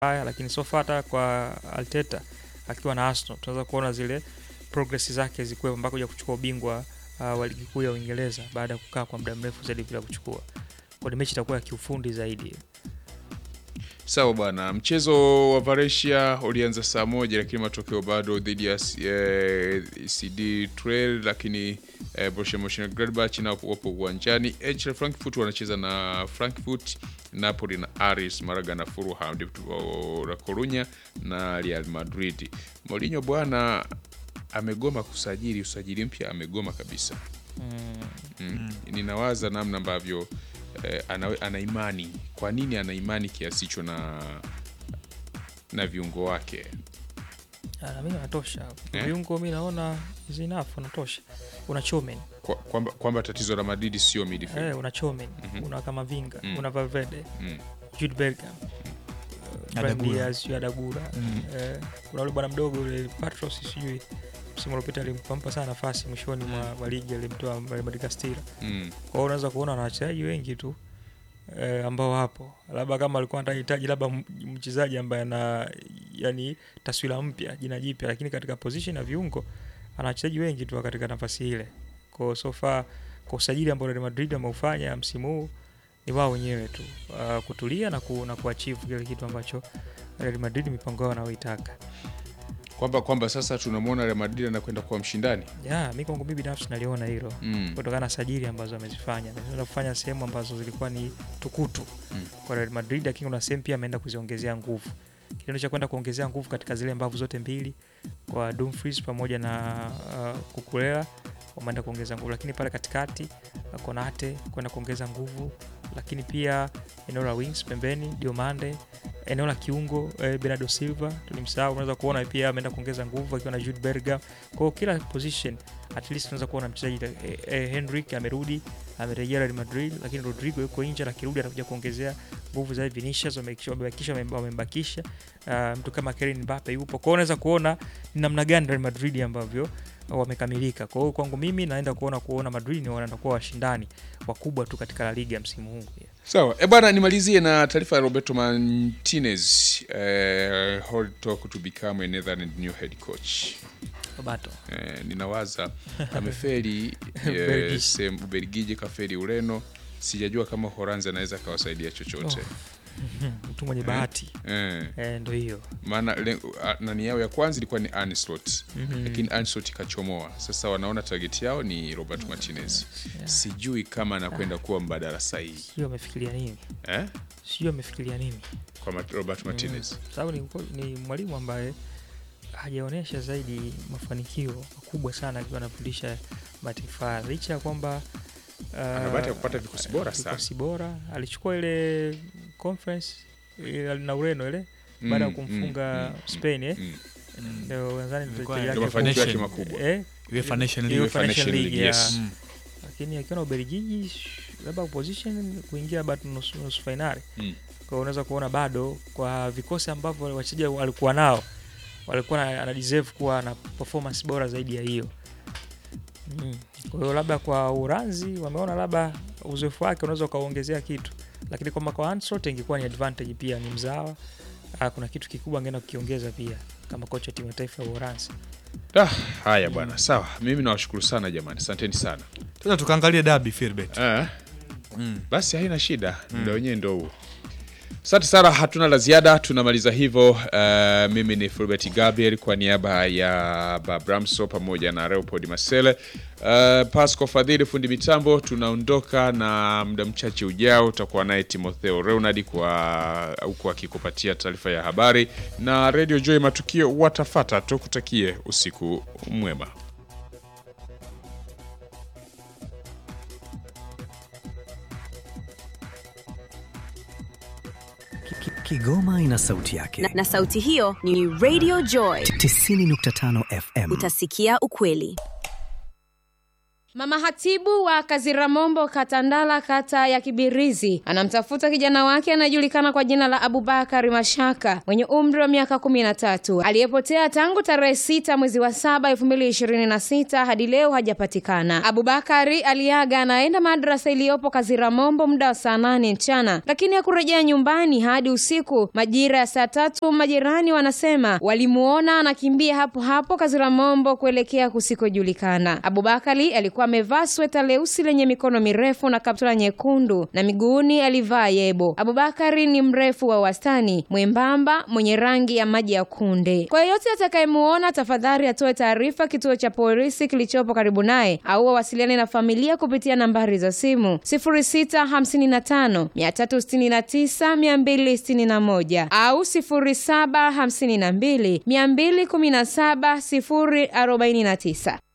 haya, lakini so far hata kwa Arteta akiwa na Arsenal tunaweza kuona zile progress zake zikuwepo mpaka kuja kuchukua ubingwa uh, wa ligi kuu ya Uingereza baada ya kukaa kwa muda mrefu zaidi bila kuchukua. Kwa ni mechi itakuwa ya kiufundi zaidi. Sawa bwana, mchezo wa Valencia ulianza saa moja lakini matokeo bado dhidi ya eh, CD Trail, lakini eh, Borussia Mönchengladbach nao wapo uwanjani. Eintracht Frankfurt wanacheza na Frankfurt, Napoli na Aris, Malaga na Fulham, Deportivo La Corunya na Real Madrid. Mourinho bwana amegoma kusajili, usajili mpya amegoma kabisa. Mm. Ninawaza namna ambavyo eh, ana, ana imani. Kwa nini ana imani kiasi hicho na na viungo wake? Ah, na mimi natosha. Eh? Viungo mimi naona is enough natosha. Una Chomen, Kwa- kwamba kwamba tatizo la Madrid sio midfield. eh, una Chomen, Mhm. una Kamavinga, Mm. una Valverde, Mm. Jude Bellingham. Brahim Adagula. Diaz, sijui Adagula. Mm. Eh, kuna yule bwana mdogo yule Patros sijui msimu uliopita alimpa sana nafasi mwishoni mwa mwa ligi alimtoa Real Madrid Castilla. Mm. Kwa hiyo unaweza kuona na wachezaji wengi tu eh, ambao hapo, labda kama alikuwa anahitaji labda m- mchezaji ambaye ana yani taswira mpya, jina jipya, lakini katika position ya viungo ana wachezaji wengi tu katika nafasi ile. Kwa hiyo so far kwa usajili ambao Real Madrid ameufanya msimu huu ni wao wenyewe tu uh, kutulia na, ku, na kuachieve kile kitu ambacho Real Madrid mipango yao wanaoitaka. Kwamba kwamba sasa tunamwona Real Madrid anakwenda kuwa mshindani. Ya, mi kwangu mimi binafsi naliona hilo Mm. kutokana na sajili ambazo amezifanya ameweza kufanya sehemu ambazo zilikuwa ni tukutu Mm. kwa Real Madrid, lakini kuna sehemu pia ameenda kuziongezea nguvu. Kitendo cha kwenda kuongezea nguvu katika zile mbavu zote mbili kwa Dumfries pamoja na uh, Kukulela wameenda kuongeza nguvu, lakini pale katikati uh, Konate kwenda kuongeza nguvu, lakini pia eneo la wings pembeni Diomande, eneo la kiungo eh, Bernardo Silva tulimsahau, unaweza kuona pia ameenda kuongeza nguvu akiwa na Jude Bellingham. Kwa hiyo kila position at least unaweza kuona mchezaji eh, eh, Henrik amerudi amerejea Real Madrid, lakini Rodrigo yuko nje na kirudi atakuja kuongezea nguvu zaidi. Vinicius wamekisha- wamebakisha wame- wamembakisha uh, mtu kama Kylian Mbappe yupo. Kwa hiyo unaweza kuona ni namna gani Real Madrid ambavyo wamekamilika. Kwa hiyo kwangu mimi naenda kuona kuona Madrid ni wanaenda kuwa washindani wakubwa tu katika La Liga msimu huu. Sawa. E bwana, nimalizie na taarifa ya Roberto Martinez eh, hold talk to become a Netherlands new head coach. Roberto. Eh, ninawaza ameferi Ubelgiji. eh, sehemu Ubelgiji, kaferi Ureno. Sijajua kama Holanzi anaweza akawasaidia chochote mtu mwenye bahati eh, eh, ndo hiyo maana le- a- nani yao ya kwanza ilikuwa ni Arne Slot Mhm. lakini Arne Slot ikachomoa. Sasa wanaona target yao ni Roberto Martinez. Sijui kama anakwenda kuwa mbadala sahihi sio amefikiria nini, eh? sio amefikiria nini kwa Mat- Roberto Martinez Kwa sababu ni, ni mwalimu ambaye hajaonyesha zaidi mafanikio makubwa sana akiwa anafundisha mataifa licha ya kwamba uh, Ana bahati ya kupata vikosi bora sana. vikosi bora alichukua ile conference ile na Ureno ile baada ya Mm, kumfunga mm, mm, Spain eh mm. ndio nadhani Ilikuwa mchezaji ya wake Ndio mafanikio yake Nation. makubwa. eh UEFA Nation Hiyo League. UEFA Nation Nation League, League, ya- yes. Mm. lakini akiwa na Ubelgiji labda position kuingia bado nusu, nusu fainali Mm. kwa hiyo unaweza kuona bado kwa vikosi ambavyo wachezaji walikuwa nao walikuwa na, ana deserve kuwa na performance bora zaidi ya hiyo mm. kwa hiyo labda kwa Uranzi wameona labda uzoefu wake unaweza ukaongezea kitu lakini kwamba kwa Ancelotti ingekuwa ni advantage pia ni mzawa ah, kuna kitu kikubwa angeenda kukiongeza pia kama kocha wa timu ya taifa ya Uholanzi Ah, haya bwana, sawa. Mimi nawashukuru sana jamani, asanteni sana. Sasa tukaangalie dabi Filbert. Eh, Mm. basi haina shida, muda wenyewe ndo huo. Asante sana, hatuna la ziada, tunamaliza hivyo. Uh, mimi ni Fulbert Gabriel kwa niaba ya Babramso pamoja na Leopold Masele, uh, Pasco Fadhili fundi mitambo. Tunaondoka na muda mchache ujao utakuwa naye Timotheo Reunard kwa huku akikupatia taarifa ya habari, na Radio Joy matukio watafata. Tukutakie usiku mwema. Kigoma ina sauti yake. na, na sauti hiyo ni Radio Joy. 90.5 FM. Utasikia ukweli. Mama hatibu wa Kaziramombo Katandala, kata ya Kibirizi, anamtafuta kijana wake anayejulikana kwa jina la Abubakari Mashaka mwenye umri wa miaka kumi na tatu aliyepotea tangu tarehe sita mwezi wa saba elfu mbili ishirini na sita hadi leo hajapatikana. Abubakari aliaga anaenda madrasa iliyopo Kaziramombo muda wa saa nane mchana, lakini hakurejea nyumbani hadi usiku majira ya saa tatu. Majirani wanasema walimuona anakimbia hapo hapo Kaziramombo kuelekea kusikojulikana. Abubakari alikuwa amevaa sweta leusi lenye mikono mirefu na kaptula nyekundu na miguuni alivaa yebo. Abubakari ni mrefu wa wastani, mwembamba, mwenye rangi ya maji ya kunde. Kwa yeyote atakayemuona, tafadhali atoe taarifa kituo cha polisi kilichopo karibu naye au wawasiliane na familia kupitia nambari za simu 0655 369 261 au 0752 217 049.